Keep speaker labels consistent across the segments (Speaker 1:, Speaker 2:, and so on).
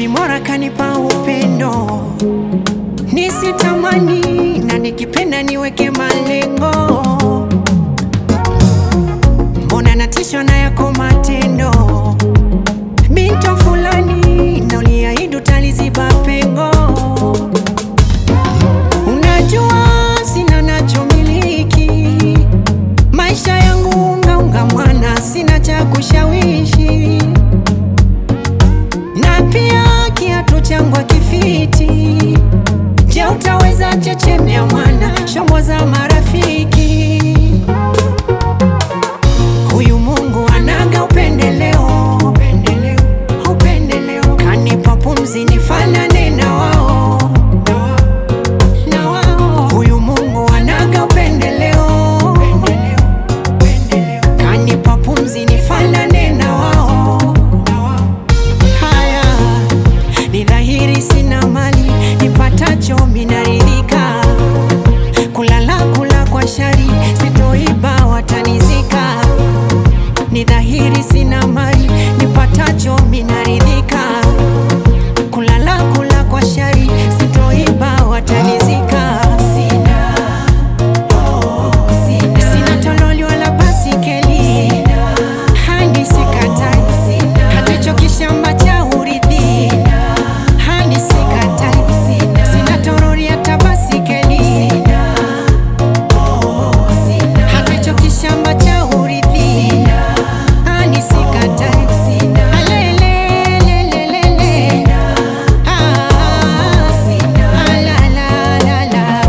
Speaker 1: Baby Mora kanipa upendo nisitamani, na nikipenda niweke malengo. Mbona natishwa na yako matendo, binto fulani, na uliahidi utaliziba pengo. Unajua sina nachomiliki, maisha yangu ungaunga mwana, sina cha kushawishi na pia kiatu changu akifiti. Je, utaweza chechemea mwana shombo za marafiki? Huyu Mungu anaga upendeleo, upendeleo, upendeleo. Kanipa pumzi nifanane na wao, na wao. Huyu Mungu anaga upendeleo, upendeleo, upendeleo. Kanipa pumzi nifanane na wao, na wao. Haya, ni dhahiri sina mali, nipatacho minaridhika. Kulala kula kwa shari, sitoiba watanizika. Ni dhahiri sina mali, nipatacho minaridhika. Kulala kula kwa shari, sitoiba watanizika. Sina, oh, sina, sina tololi wala basikeli hani sikatai hata hicho kishamba cha urithi hani sikatai sina torori hata basikeli hata hicho kishamba cha urithi hani sikatai Alelelelelele. Ah, alalalala.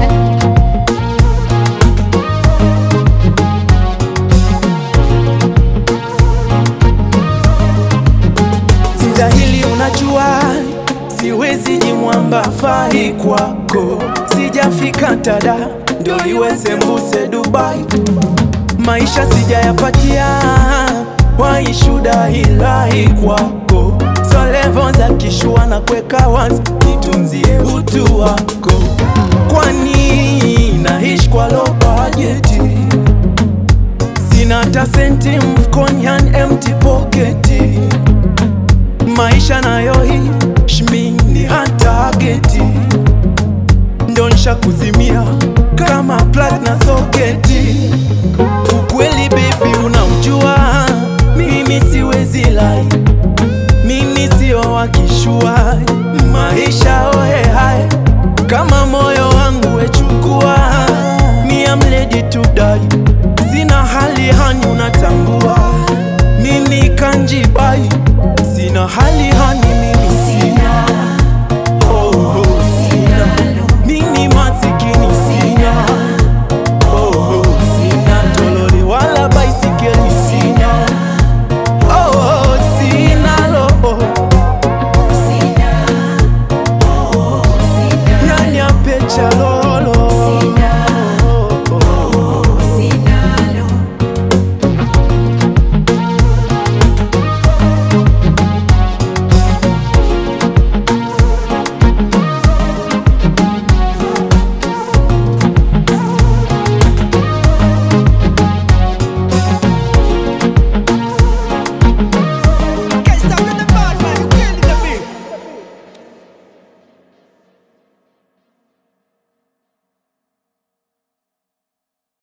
Speaker 2: Sijahili unajua, siwezi jimwamba fai kwako, sijafika tada ndo iwe sembuse Dubai, maisha sijayapatia, waishuda ilahi kwako, so levo za kishua na kweka wazi, nitunzie utu wako, kwani naishi kwa low budget sina hata senti mfukoni, yani empty pocket maisha nayo hii shmini hata geti ndo nsha kuzimia kama plug na soketi. Ukweli baby, unaujua mimi siwezi lai, mimi sio wakishua maisha ohe hai kama moyo wangu wechukua, mi am ready to die. Sina hali hani, unatambua mimi kanjibai, sina hali